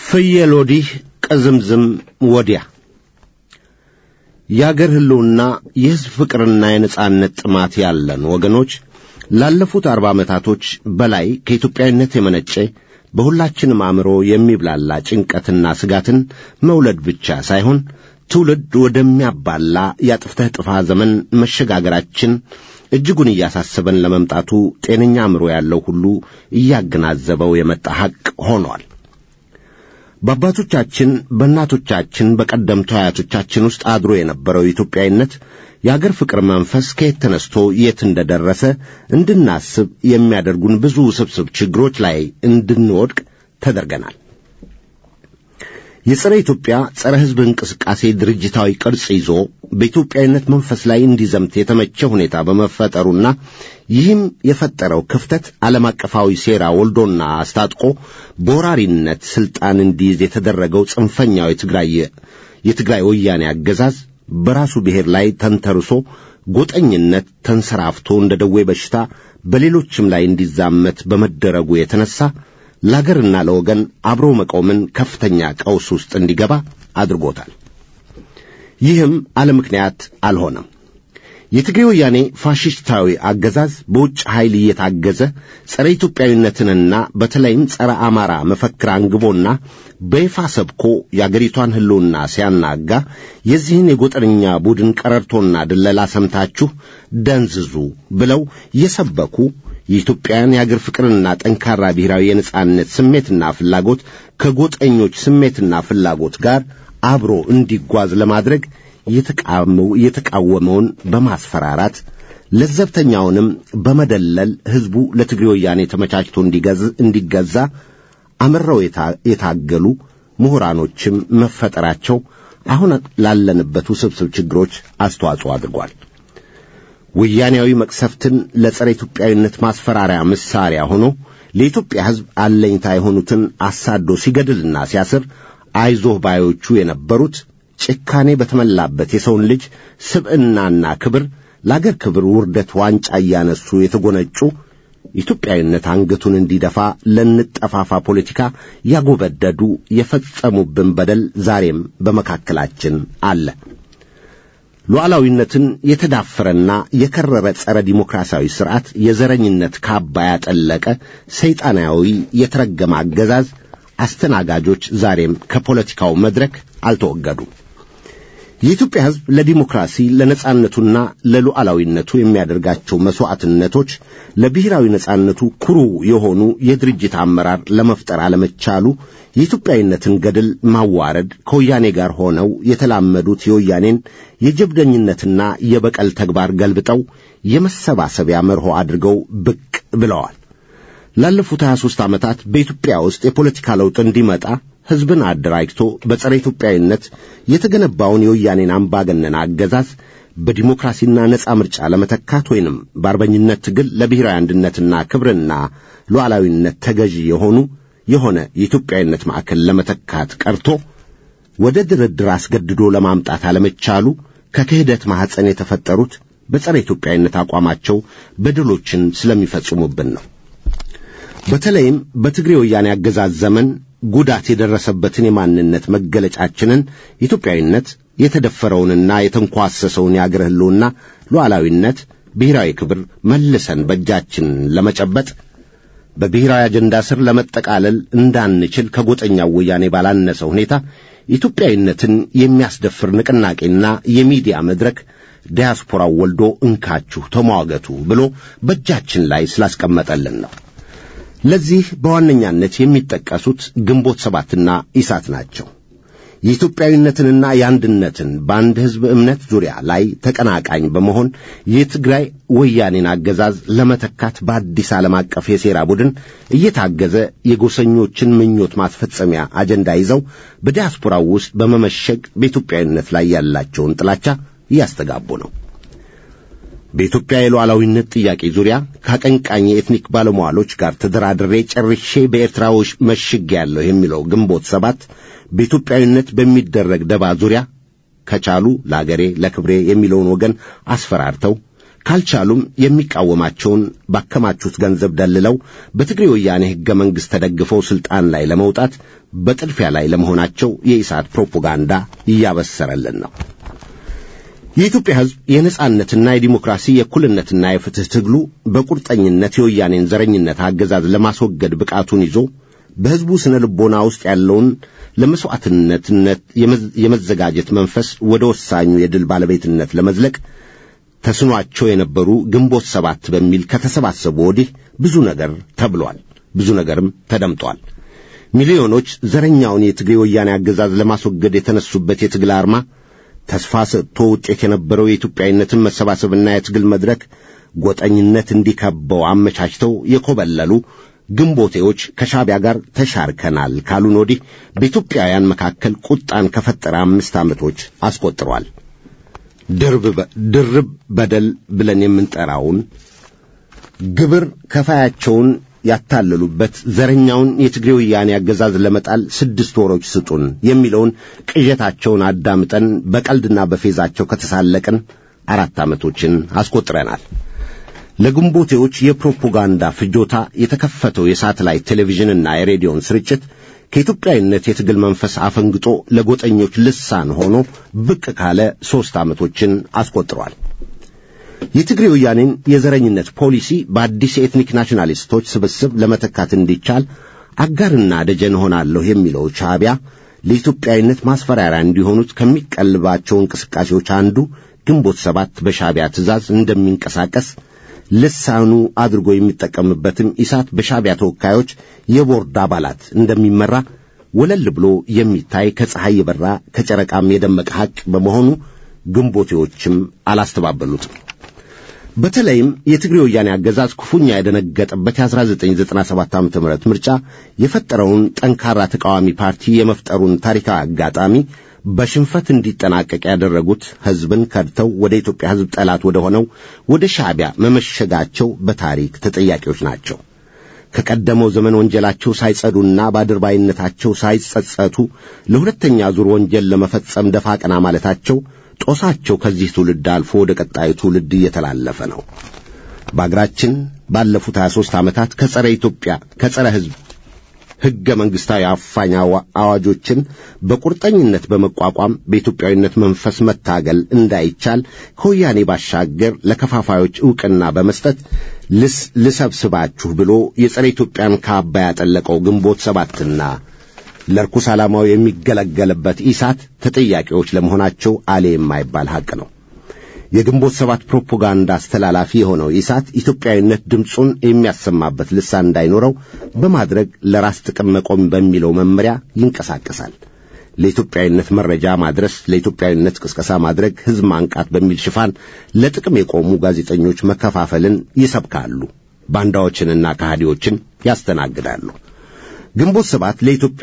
ፍየል ወዲህ ቅዝምዝም ወዲያ የአገር ሕልውና የሕዝብ ፍቅርና የነጻነት ጥማት ያለን ወገኖች ላለፉት አርባ ዓመታቶች በላይ ከኢትዮጵያዊነት የመነጨ በሁላችንም አእምሮ የሚብላላ ጭንቀትና ስጋትን መውለድ ብቻ ሳይሆን ትውልድ ወደሚያባላ የአጥፍተህ ጥፋ ዘመን መሸጋገራችን እጅጉን እያሳሰበን ለመምጣቱ ጤነኛ አእምሮ ያለው ሁሉ እያገናዘበው የመጣ ሐቅ ሆኗል። በአባቶቻችን በእናቶቻችን በቀደምቱ አያቶቻችን ውስጥ አድሮ የነበረው ኢትዮጵያዊነት የአገር ፍቅር መንፈስ ከየት ተነስቶ የት እንደደረሰ እንድናስብ የሚያደርጉን ብዙ ውስብስብ ችግሮች ላይ እንድንወድቅ ተደርገናል። የጸረ ኢትዮጵያ ጸረ ሕዝብ እንቅስቃሴ ድርጅታዊ ቅርጽ ይዞ በኢትዮጵያዊነት መንፈስ ላይ እንዲዘምት የተመቸ ሁኔታ በመፈጠሩና ይህም የፈጠረው ክፍተት ዓለም አቀፋዊ ሴራ ወልዶና አስታጥቆ በወራሪነት ሥልጣን እንዲይዝ የተደረገው ጽንፈኛው የትግራይ የትግራይ ወያኔ አገዛዝ በራሱ ብሔር ላይ ተንተርሶ ጎጠኝነት ተንሰራፍቶ እንደ ደዌ በሽታ በሌሎችም ላይ እንዲዛመት በመደረጉ የተነሳ ለአገርና ለወገን አብሮ መቆምን ከፍተኛ ቀውስ ውስጥ እንዲገባ አድርጎታል። ይህም አለ ምክንያት አልሆነም። የትግሬ ወያኔ ፋሽስታዊ አገዛዝ በውጭ ኃይል እየታገዘ ጸረ ኢትዮጵያዊነትንና በተለይም ጸረ አማራ መፈክር አንግቦና በይፋ ሰብኮ የአገሪቷን ሕልውና ሲያናጋ የዚህን የጎጠኛ ቡድን ቀረርቶና ድለላ ሰምታችሁ ደንዝዙ ብለው የሰበኩ የኢትዮጵያን የአገር ፍቅርና ጠንካራ ብሔራዊ የነጻነት ስሜትና ፍላጎት ከጎጠኞች ስሜትና ፍላጎት ጋር አብሮ እንዲጓዝ ለማድረግ የተቃወመውን በማስፈራራት ለዘብተኛውንም በመደለል ሕዝቡ ለትግሬ ወያኔ ተመቻችቶ እንዲገዛ አምረው የታገሉ ምሁራኖችም መፈጠራቸው አሁን ላለንበት ውስብስብ ችግሮች አስተዋጽኦ አድርጓል። ወያኔያዊ መቅሰፍትን ለጸረ ኢትዮጵያዊነት ማስፈራሪያ መሳሪያ ሆኖ ለኢትዮጵያ ሕዝብ አለኝታ የሆኑትን አሳዶ ሲገድልና ሲያስር አይዞህ ባዮቹ የነበሩት ጭካኔ በተመላበት የሰውን ልጅ ስብዕናና ክብር ለአገር ክብር ውርደት ዋንጫ እያነሱ የተጎነጩ ኢትዮጵያዊነት አንገቱን እንዲደፋ ለንጠፋፋ ፖለቲካ ያጎበደዱ የፈጸሙብን በደል ዛሬም በመካከላችን አለ። ሉዓላዊነትን የተዳፈረና የከረረ ጸረ ዲሞክራሲያዊ ሥርዓት የዘረኝነት ካባ ያጠለቀ ሰይጣናዊ የተረገመ አገዛዝ አስተናጋጆች ዛሬም ከፖለቲካው መድረክ አልተወገዱም። የኢትዮጵያ ሕዝብ ለዲሞክራሲ ለነጻነቱና ለሉዓላዊነቱ የሚያደርጋቸው መሥዋዕትነቶች ለብሔራዊ ነጻነቱ ኩሩ የሆኑ የድርጅት አመራር ለመፍጠር አለመቻሉ የኢትዮጵያዊነትን ገድል ማዋረድ ከወያኔ ጋር ሆነው የተላመዱት የወያኔን የጀብደኝነትና የበቀል ተግባር ገልብጠው የመሰባሰቢያ መርሆ አድርገው ብቅ ብለዋል። ላለፉት 23 ዓመታት በኢትዮጵያ ውስጥ የፖለቲካ ለውጥ እንዲመጣ ሕዝብን አደራጅቶ በጸረ ኢትዮጵያዊነት የተገነባውን የወያኔን አምባገነን አገዛዝ በዲሞክራሲና ነጻ ምርጫ ለመተካት ወይንም በአርበኝነት ትግል ለብሔራዊ አንድነትና ክብርና ሉዓላዊነት ተገዢ የሆኑ የሆነ የኢትዮጵያዊነት ማዕከል ለመተካት ቀርቶ ወደ ድርድር አስገድዶ ለማምጣት አለመቻሉ ከክህደት ማኅፀን የተፈጠሩት በጸረ ኢትዮጵያዊነት አቋማቸው በድሎችን ስለሚፈጽሙብን ነው። በተለይም በትግሬ ወያኔ አገዛዝ ዘመን ጉዳት የደረሰበትን የማንነት መገለጫችንን ኢትዮጵያዊነት የተደፈረውንና የተንኳሰሰውን የአገር ሕልውና ሉዓላዊነት፣ ብሔራዊ ክብር መልሰን በእጃችን ለመጨበጥ በብሔራዊ አጀንዳ ስር ለመጠቃለል እንዳንችል ከጎጠኛው ወያኔ ባላነሰ ሁኔታ ኢትዮጵያዊነትን የሚያስደፍር ንቅናቄና የሚዲያ መድረክ ዲያስፖራው ወልዶ እንካችሁ ተሟገቱ ብሎ በእጃችን ላይ ስላስቀመጠልን ነው። ለዚህ በዋነኛነት የሚጠቀሱት ግንቦት ሰባትና ኢሳት ናቸው። የኢትዮጵያዊነትንና የአንድነትን በአንድ ሕዝብ እምነት ዙሪያ ላይ ተቀናቃኝ በመሆን የትግራይ ወያኔን አገዛዝ ለመተካት በአዲስ ዓለም አቀፍ የሴራ ቡድን እየታገዘ የጎሰኞችን ምኞት ማስፈጸሚያ አጀንዳ ይዘው በዲያስፖራው ውስጥ በመመሸግ በኢትዮጵያዊነት ላይ ያላቸውን ጥላቻ እያስተጋቡ ነው። በኢትዮጵያ የሉዓላዊነት ጥያቄ ዙሪያ ከአቀንቃኝ የኤትኒክ ባለሟሎች ጋር ተደራድሬ ጨርሼ በኤርትራዎች መሽጌያለሁ የሚለው ግንቦት ሰባት በኢትዮጵያዊነት በሚደረግ ደባ ዙሪያ ከቻሉ ለአገሬ ለክብሬ የሚለውን ወገን አስፈራርተው ካልቻሉም የሚቃወማቸውን ባከማቹት ገንዘብ ደልለው በትግሬ ወያኔ ሕገ መንግሥት ተደግፈው ሥልጣን ላይ ለመውጣት በጥድፊያ ላይ ለመሆናቸው የኢሳት ፕሮፓጋንዳ እያበሰረልን ነው። የኢትዮጵያ ሕዝብ የነጻነትና የዲሞክራሲ የእኩልነትና የፍትሕ ትግሉ በቁርጠኝነት የወያኔን ዘረኝነት አገዛዝ ለማስወገድ ብቃቱን ይዞ በሕዝቡ ስነ ልቦና ውስጥ ያለውን ለመሥዋዕትነትነት የመዘጋጀት መንፈስ ወደ ወሳኙ የድል ባለቤትነት ለመዝለቅ ተስኗቸው የነበሩ ግንቦት ሰባት በሚል ከተሰባሰቡ ወዲህ ብዙ ነገር ተብሏል። ብዙ ነገርም ተደምጧል። ሚሊዮኖች ዘረኛውን የትግሬ ወያኔ አገዛዝ ለማስወገድ የተነሱበት የትግል አርማ ተስፋ ሰጥቶ ውጤት የነበረው የኢትዮጵያዊነትን መሰባሰብና የትግል መድረክ ጎጠኝነት እንዲከበው አመቻችተው የኮበለሉ ግንቦቴዎች ከሻቢያ ጋር ተሻርከናል ካሉን ወዲህ በኢትዮጵያውያን መካከል ቁጣን ከፈጠረ አምስት ዓመቶች አስቆጥሯል። ድርብ በደል ብለን የምንጠራውን ግብር ከፋያቸውን ያታለሉበት ዘረኛውን የትግሬ ወያኔ አገዛዝ ለመጣል ስድስት ወሮች ስጡን የሚለውን ቅዠታቸውን አዳምጠን በቀልድና በፌዛቸው ከተሳለቅን አራት ዓመቶችን አስቆጥረናል። ለግንቦቴዎች የፕሮፓጋንዳ ፍጆታ የተከፈተው የሳተላይት ቴሌቪዥንና የሬዲዮን ስርጭት ከኢትዮጵያዊነት የትግል መንፈስ አፈንግጦ ለጎጠኞች ልሳን ሆኖ ብቅ ካለ ሦስት ዓመቶችን አስቆጥሯል። የትግሬ ወያኔን የዘረኝነት ፖሊሲ በአዲስ የኤትኒክ ናሽናሊስቶች ስብስብ ለመተካት እንዲቻል አጋርና ደጀን ሆናለሁ የሚለው ሻዕቢያ ለኢትዮጵያዊነት ማስፈራሪያ እንዲሆኑት ከሚቀልባቸው እንቅስቃሴዎች አንዱ ግንቦት ሰባት በሻዕቢያ ትእዛዝ እንደሚንቀሳቀስ ልሳኑ አድርጎ የሚጠቀምበትም ኢሳት በሻዕቢያ ተወካዮች የቦርድ አባላት እንደሚመራ ወለል ብሎ የሚታይ ከፀሐይ የበራ ከጨረቃም የደመቀ ሐቅ በመሆኑ ግንቦቴዎችም አላስተባበሉትም። በተለይም የትግሬ ወያኔ አገዛዝ ክፉኛ የደነገጠበት የ1997 ዓ ም ምርጫ የፈጠረውን ጠንካራ ተቃዋሚ ፓርቲ የመፍጠሩን ታሪካዊ አጋጣሚ በሽንፈት እንዲጠናቀቅ ያደረጉት ሕዝብን ከድተው ወደ ኢትዮጵያ ሕዝብ ጠላት ወደ ሆነው ወደ ሻዕቢያ መመሸጋቸው በታሪክ ተጠያቂዎች ናቸው። ከቀደመው ዘመን ወንጀላቸው ሳይጸዱና በአድርባይነታቸው ሳይጸጸቱ ለሁለተኛ ዙር ወንጀል ለመፈጸም ደፋ ቀና ማለታቸው ጦሳቸው ከዚህ ትውልድ አልፎ ወደ ቀጣዩ ትውልድ እየተላለፈ ነው። በአገራችን ባለፉት 23 ዓመታት ከጸረ ኢትዮጵያ ከጸረ ሕዝብ ሕገ መንግሥታዊ አፋኝ አዋጆችን በቁርጠኝነት በመቋቋም በኢትዮጵያዊነት መንፈስ መታገል እንዳይቻል ከወያኔ ባሻገር ለከፋፋዮች ዕውቅና በመስጠት ልሰብስባችሁ ብሎ የጸረ ኢትዮጵያን ካባ ያጠለቀው ግንቦት ሰባትና ለርኩስ ዓላማው የሚገለገልበት ኢሳት ተጠያቂዎች ለመሆናቸው አሌ የማይባል ሐቅ ነው። የግንቦት ሰባት ፕሮፓጋንዳ አስተላላፊ የሆነው ኢሳት ኢትዮጵያዊነት ድምፁን የሚያሰማበት ልሳን እንዳይኖረው በማድረግ ለራስ ጥቅም መቆም በሚለው መመሪያ ይንቀሳቀሳል። ለኢትዮጵያዊነት መረጃ ማድረስ፣ ለኢትዮጵያዊነት ቅስቀሳ ማድረግ፣ ሕዝብ ማንቃት በሚል ሽፋን ለጥቅም የቆሙ ጋዜጠኞች መከፋፈልን ይሰብካሉ። ባንዳዎችንና ከሃዲዎችን ያስተናግዳሉ። ግንቦት ሰባት ለኢትዮጵያ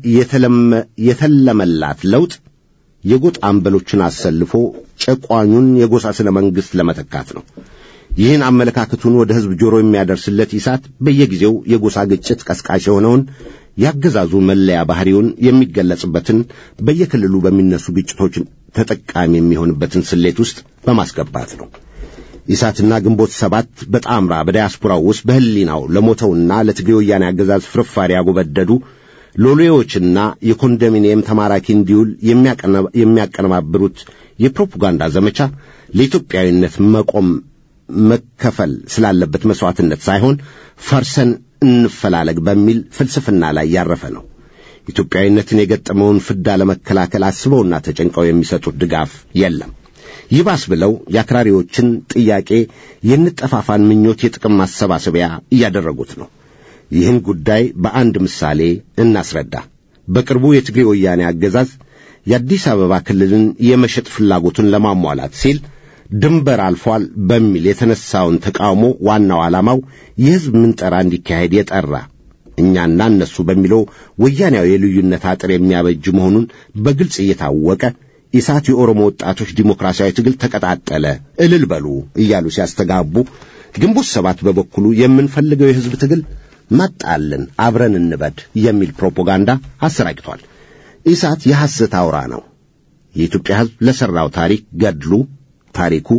የተለመላት ለውጥ የጎጥ አምበሎችን አሰልፎ ጨቋኙን የጎሳ ስነ መንግሥት ለመተካት ነው። ይህን አመለካከቱን ወደ ሕዝብ ጆሮ የሚያደርስለት ኢሳት በየጊዜው የጎሳ ግጭት ቀስቃሽ የሆነውን ያገዛዙ መለያ ባህሪውን የሚገለጽበትን በየክልሉ በሚነሱ ግጭቶች ተጠቃሚ የሚሆንበትን ስሌት ውስጥ በማስገባት ነው። ኢሳትና ግንቦት ሰባት በጣምራ በዲያስፖራው ውስጥ በሕሊናው ለሞተውና ለትግሬ ወያኔ አገዛዝ ፍርፋሪ ያጎበደዱ ሎሌዎችና የኮንዶሚኒየም ተማራኪ እንዲውል የሚያቀነባብሩት የፕሮፓጋንዳ ዘመቻ ለኢትዮጵያዊነት መቆም መከፈል ስላለበት መሥዋዕትነት ሳይሆን ፈርሰን እንፈላለግ በሚል ፍልስፍና ላይ ያረፈ ነው። ኢትዮጵያዊነትን የገጠመውን ፍዳ ለመከላከል አስበውና ተጨንቀው የሚሰጡት ድጋፍ የለም። ይባስ ብለው የአክራሪዎችን ጥያቄ የንጠፋፋን ምኞት የጥቅም ማሰባሰቢያ እያደረጉት ነው። ይህን ጉዳይ በአንድ ምሳሌ እናስረዳ። በቅርቡ የትግሬ ወያኔ አገዛዝ የአዲስ አበባ ክልልን የመሸጥ ፍላጎቱን ለማሟላት ሲል ድንበር አልፏል በሚል የተነሳውን ተቃውሞ ዋናው ዓላማው የሕዝብ ምንጠራ እንዲካሄድ የጠራ እኛና እነሱ በሚለው ወያኔያዊ የልዩነት አጥር የሚያበጅ መሆኑን በግልጽ እየታወቀ ኢሳት የኦሮሞ ወጣቶች ዲሞክራሲያዊ ትግል ተቀጣጠለ እልል በሉ እያሉ ሲያስተጋቡ፣ ግንቦት ሰባት በበኩሉ የምንፈልገው የሕዝብ ትግል መጣልን አብረን እንበድ የሚል ፕሮፓጋንዳ አሰራጭቷል። ኢሳት የሐሰት አውራ ነው። የኢትዮጵያ ሕዝብ ለሠራው ታሪክ ገድሉ ታሪኩ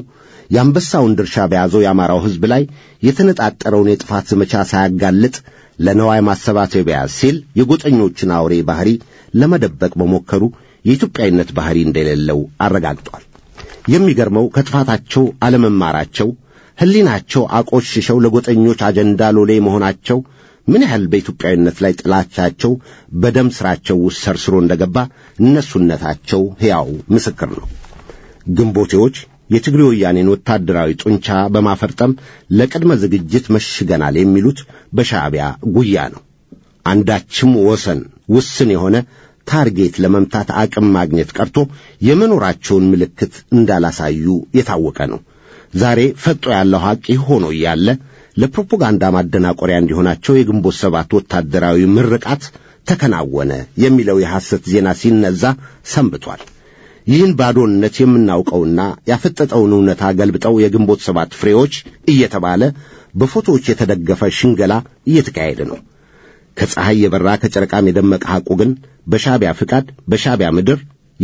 የአንበሳውን ድርሻ በያዘው የአማራው ሕዝብ ላይ የተነጣጠረውን የጥፋት ዘመቻ ሳያጋልጥ ለነዋይ ማሰባሰቢያ ሲል የጎጠኞችን አውሬ ባህሪ ለመደበቅ በሞከሩ የኢትዮጵያዊነት ባህሪ እንደሌለው አረጋግጧል። የሚገርመው ከጥፋታቸው አለመማራቸው፣ ሕሊናቸው አቆሽሸው ለጎጠኞች አጀንዳ ሎሌ መሆናቸው ምን ያህል በኢትዮጵያዊነት ላይ ጥላቻቸው በደም ሥራቸው ውስጥ ሰርስሮ እንደገባ እነሱነታቸው ሕያው ምስክር ነው። ግንቦቴዎች የትግሬ ወያኔን ወታደራዊ ጡንቻ በማፈርጠም ለቅድመ ዝግጅት መሽገናል የሚሉት በሻዕቢያ ጉያ ነው። አንዳችም ወሰን ውስን የሆነ ታርጌት ለመምታት አቅም ማግኘት ቀርቶ የመኖራቸውን ምልክት እንዳላሳዩ የታወቀ ነው። ዛሬ ፈጦ ያለው ሐቅ ይህ ሆኖ እያለ ለፕሮፓጋንዳ ማደናቆሪያ እንዲሆናቸው የግንቦት ሰባት ወታደራዊ ምርቃት ተከናወነ የሚለው የሐሰት ዜና ሲነዛ ሰንብቷል። ይህን ባዶነት የምናውቀውና ያፈጠጠውን እውነታ ገልብጠው የግንቦት ሰባት ፍሬዎች እየተባለ በፎቶዎች የተደገፈ ሽንገላ እየተካሄደ ነው። ከፀሐይ የበራ ከጨረቃም የደመቀ ሐቁ ግን በሻዕቢያ ፍቃድ በሻዕቢያ ምድር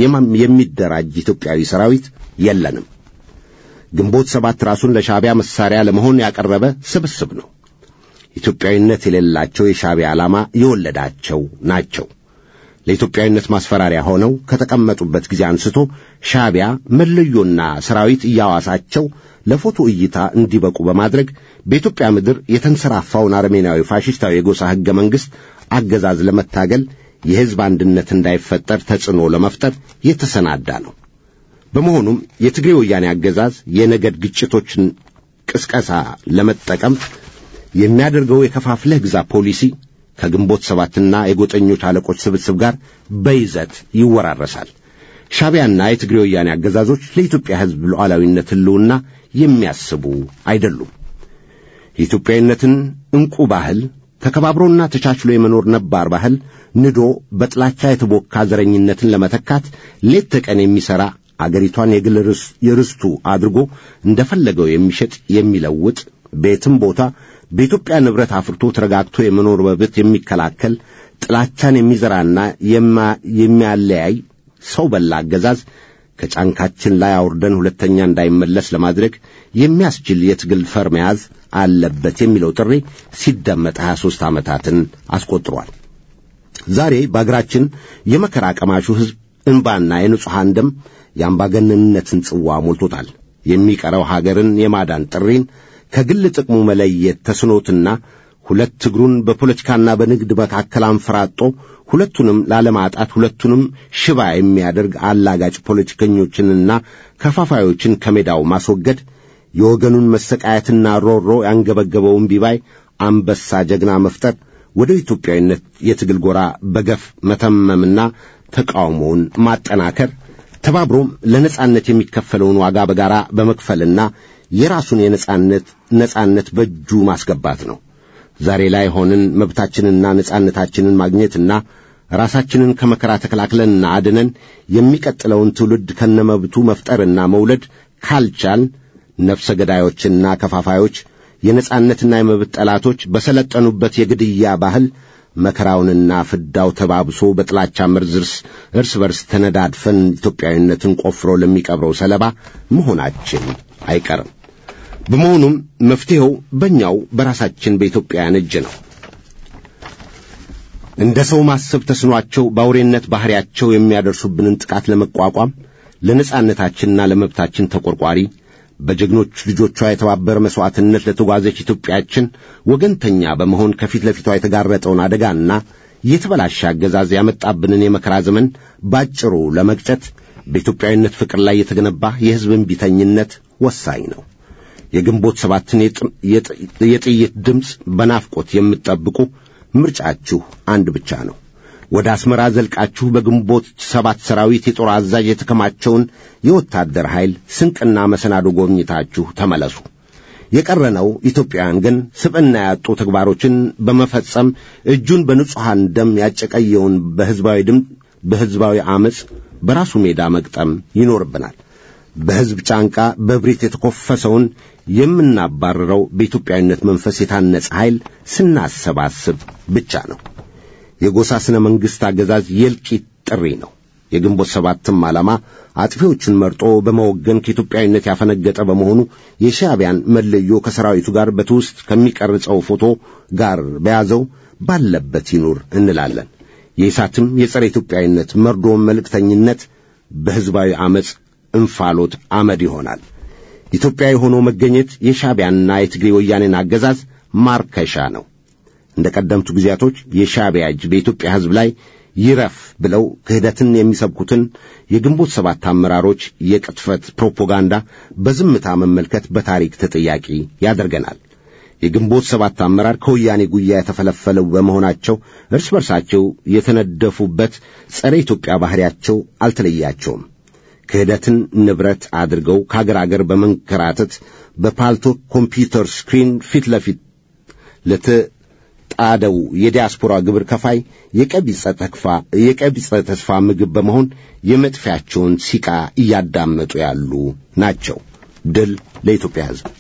የሚደራጅ ኢትዮጵያዊ ሰራዊት የለንም። ግንቦት ሰባት ራሱን ለሻዕቢያ መሳሪያ ለመሆን ያቀረበ ስብስብ ነው። ኢትዮጵያዊነት የሌላቸው የሻዕቢያ ዓላማ የወለዳቸው ናቸው። ለኢትዮጵያዊነት ማስፈራሪያ ሆነው ከተቀመጡበት ጊዜ አንስቶ ሻዕቢያ መለዮና ሰራዊት እያዋሳቸው ለፎቶ እይታ እንዲበቁ በማድረግ በኢትዮጵያ ምድር የተንሰራፋውን አረሜናዊ ፋሽስታዊ የጎሳ ሕገ መንግሥት አገዛዝ ለመታገል የሕዝብ አንድነት እንዳይፈጠር ተጽዕኖ ለመፍጠር የተሰናዳ ነው። በመሆኑም የትግሬ ወያኔ አገዛዝ የነገድ ግጭቶችን ቅስቀሳ ለመጠቀም የሚያደርገው የከፋፍለህ ግዛ ፖሊሲ ከግንቦት ሰባትና የጎጠኞች አለቆች ስብስብ ጋር በይዘት ይወራረሳል። ሻዕቢያና የትግሬ ወያኔ አገዛዞች ለኢትዮጵያ ሕዝብ ሉዓላዊነት ሕልውና የሚያስቡ አይደሉም። የኢትዮጵያዊነትን ዕንቁ ባህል ተከባብሮና ተቻችሎ የመኖር ነባር ባህል ንዶ በጥላቻ የተቦካ ዘረኝነትን ለመተካት ሌት ተቀን የሚሠራ አገሪቷን የግል የርስቱ አድርጎ እንደፈለገው የሚሸጥ የሚለውጥ ቤትም ቦታ በኢትዮጵያ ንብረት አፍርቶ ተረጋግቶ የመኖር መብት የሚከላከል ጥላቻን የሚዘራና የሚያለያይ ሰው በላ አገዛዝ ከጫንካችን ላይ አውርደን ሁለተኛ እንዳይመለስ ለማድረግ የሚያስችል የትግል ፈር መያዝ አለበት የሚለው ጥሪ ሲደመጥ 23 ዓመታትን አስቆጥሯል። ዛሬ በአገራችን የመከራ ቀማሹ ሕዝብ እንባና የንጹሐን ደም የአምባገነንነትን ጽዋ ሞልቶታል። የሚቀረው ሀገርን የማዳን ጥሪን ከግል ጥቅሙ መለየት ተስኖትና ሁለት እግሩን በፖለቲካና በንግድ መካከል አንፈራጦ ሁለቱንም ላለማጣት ሁለቱንም ሽባ የሚያደርግ አላጋጭ ፖለቲከኞችንና ከፋፋዮችን ከሜዳው ማስወገድ የወገኑን መሰቃየትና ሮሮ ያንገበገበውን ቢባይ አንበሳ ጀግና መፍጠር ወደ ኢትዮጵያዊነት የትግል ጎራ በገፍ መተመምና ተቃውሞውን ማጠናከር ተባብሮም ለነጻነት የሚከፈለውን ዋጋ በጋራ በመክፈልና የራሱን የነጻነት ነጻነት በእጁ ማስገባት ነው። ዛሬ ላይ ሆንን መብታችንና ነጻነታችንን ማግኘትና ራሳችንን ከመከራ ተከላክለንና አድነን የሚቀጥለውን ትውልድ ከነመብቱ መፍጠርና መውለድ ካልቻል ነፍሰ ገዳዮችና ከፋፋዮች የነጻነትና የመብት ጠላቶች በሰለጠኑበት የግድያ ባህል መከራውንና ፍዳው ተባብሶ በጥላቻ መርዝ እርስ በርስ ተነዳድፈን ኢትዮጵያዊነትን ቆፍሮ ለሚቀብረው ሰለባ መሆናችን አይቀርም። በመሆኑም መፍትሔው በእኛው በራሳችን በኢትዮጵያውያን እጅ ነው። እንደ ሰው ማሰብ ተስኗቸው በአውሬነት ባሕሪያቸው የሚያደርሱብንን ጥቃት ለመቋቋም ለነጻነታችንና ለመብታችን ተቆርቋሪ በጀግኖች ልጆቿ የተባበረ መሥዋዕትነት ለተጓዘች ኢትዮጵያችን ወገንተኛ በመሆን ከፊት ለፊቷ የተጋረጠውን አደጋና የተበላሸ አገዛዝ ያመጣብንን የመከራ ዘመን ባጭሩ ለመቅጨት በኢትዮጵያዊነት ፍቅር ላይ የተገነባ የሕዝብን ቢተኝነት ወሳኝ ነው። የግንቦት ሰባትን የጥይት ድምፅ በናፍቆት የምትጠብቁ ምርጫችሁ አንድ ብቻ ነው። ወደ አስመራ ዘልቃችሁ በግንቦት ሰባት ሰራዊት የጦር አዛዥ የተከማቸውን የወታደር ኃይል ስንቅና መሰናዶ ጎብኝታችሁ ተመለሱ። የቀረነው ኢትዮጵያውያን ግን ስብዕና ያጡ ተግባሮችን በመፈጸም እጁን በንጹሐን ደም ያጨቀየውን በሕዝባዊ ድምፅ በሕዝባዊ ዐመፅ በራሱ ሜዳ መግጠም ይኖርብናል። በሕዝብ ጫንቃ በብሪት የተኰፈሰውን የምናባርረው በኢትዮጵያዊነት መንፈስ የታነጸ ኃይል ስናሰባስብ ብቻ ነው። የጎሳ ሥነ መንግሥት አገዛዝ የእልቂት ጥሪ ነው። የግንቦት ሰባትም ዓላማ አጥፊዎቹን መርጦ በመወገን ከኢትዮጵያዊነት ያፈነገጠ በመሆኑ የሻዕቢያን መለዮ ከሰራዊቱ ጋር በትውስጥ ከሚቀርጸው ፎቶ ጋር በያዘው ባለበት ይኑር እንላለን። የኢሳትም የጸረ ኢትዮጵያዊነት መርዶ መልእክተኝነት በሕዝባዊ ዐመፅ እንፋሎት አመድ ይሆናል። ኢትዮጵያዊ ሆኖ መገኘት የሻዕቢያንና የትግሬ ወያኔን አገዛዝ ማርከሻ ነው። እንደ ቀደምቱ ጊዜያቶች የሻዕቢያ እጅ በኢትዮጵያ ሕዝብ ላይ ይረፍ ብለው ክህደትን የሚሰብኩትን የግንቦት ሰባት አመራሮች የቅጥፈት ፕሮፓጋንዳ በዝምታ መመልከት በታሪክ ተጠያቂ ያደርገናል። የግንቦት ሰባት አመራር ከወያኔ ጉያ የተፈለፈለው በመሆናቸው እርስ በርሳቸው የተነደፉበት ጸረ ኢትዮጵያ ባሕሪያቸው አልተለያቸውም። ክህደትን ንብረት አድርገው ከአገር አገር በመንከራተት በፓልቶ ኮምፒውተር ስክሪን ፊት ለፊት ለተጣደው የዲያስፖራ ግብር ከፋይ የቀቢጸ ተስፋ ምግብ በመሆን የመጥፊያቸውን ሲቃ እያዳመጡ ያሉ ናቸው። ድል ለኢትዮጵያ ሕዝብ።